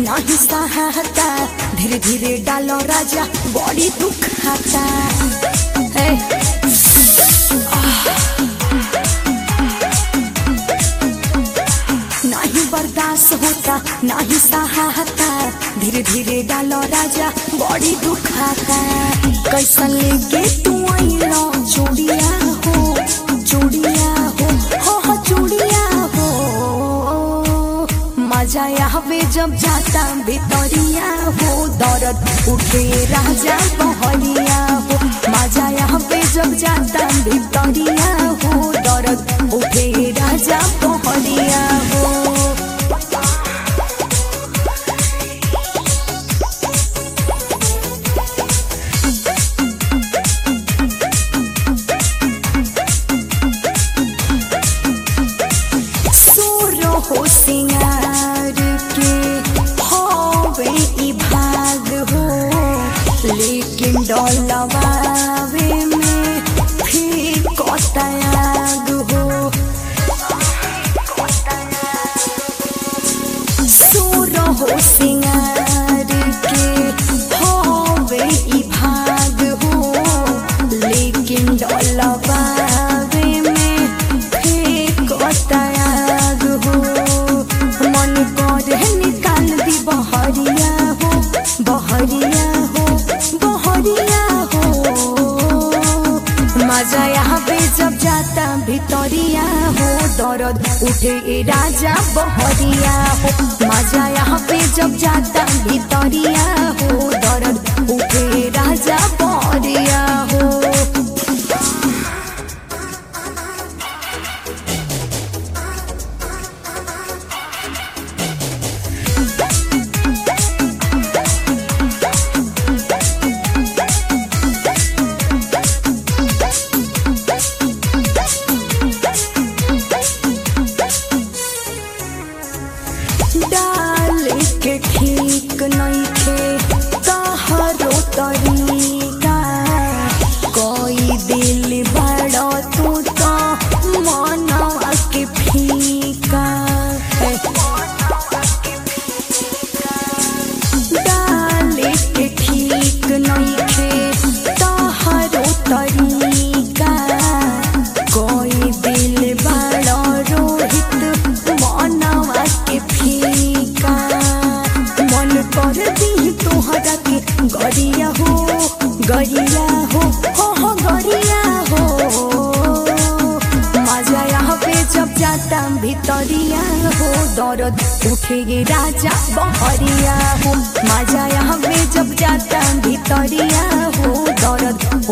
नाही सहाता धीरे धीरे डालो राजा बड़ी दुख खाता हे नहीं बर्दाश्त होता नहीं सहाता धीरे धीरे डालो राजा बड़ी दुखाता कैसा लेके तू आइलो चूड़िया हो चूड़िया हो हो हो चूड़िया हो मजा आवे जब जाता भितरिया हो दर्द उठे राजा बहरिया हो मजा आवे जब जाता भितरिया हो दर्द उठे राजा बहरिया हो सोरो हो सिंगार के होवे ई भाग हो लेकिन डोलवावे में फिर कोतायाग हो सोरो हो सिंगार के होवे ई भाग हो लेकिन डोलवावे में फिर कोतायाग हो मन करे निकाल दी बहरिया हो बहरिया हो बहरिया हो मजा यहाँ पे जब जाता भितरिया हो दर्द उठे ए राजा बहरिया हो मजा यहाँ पे जब जाता भितरिया हो दर्द उठे ए राजा बहरिया हो डाल के ठीक नइखे तहरो तरीका कोई दिल बड़ा तू तो मनवा के फीका डाल के ठीक नइखे तहरो तरीका कोई दिल बड़ा रोहित मनवा के फीका मन कर दी तोहरा के गरिया हो गरिया हो हो हो गरिया हो मजा यहाँ पे जब जाता भितरिया हो दर्द उठेगे राजा बहरिया हो मजा यहाँ पे जब जाता भितरिया हो दर्द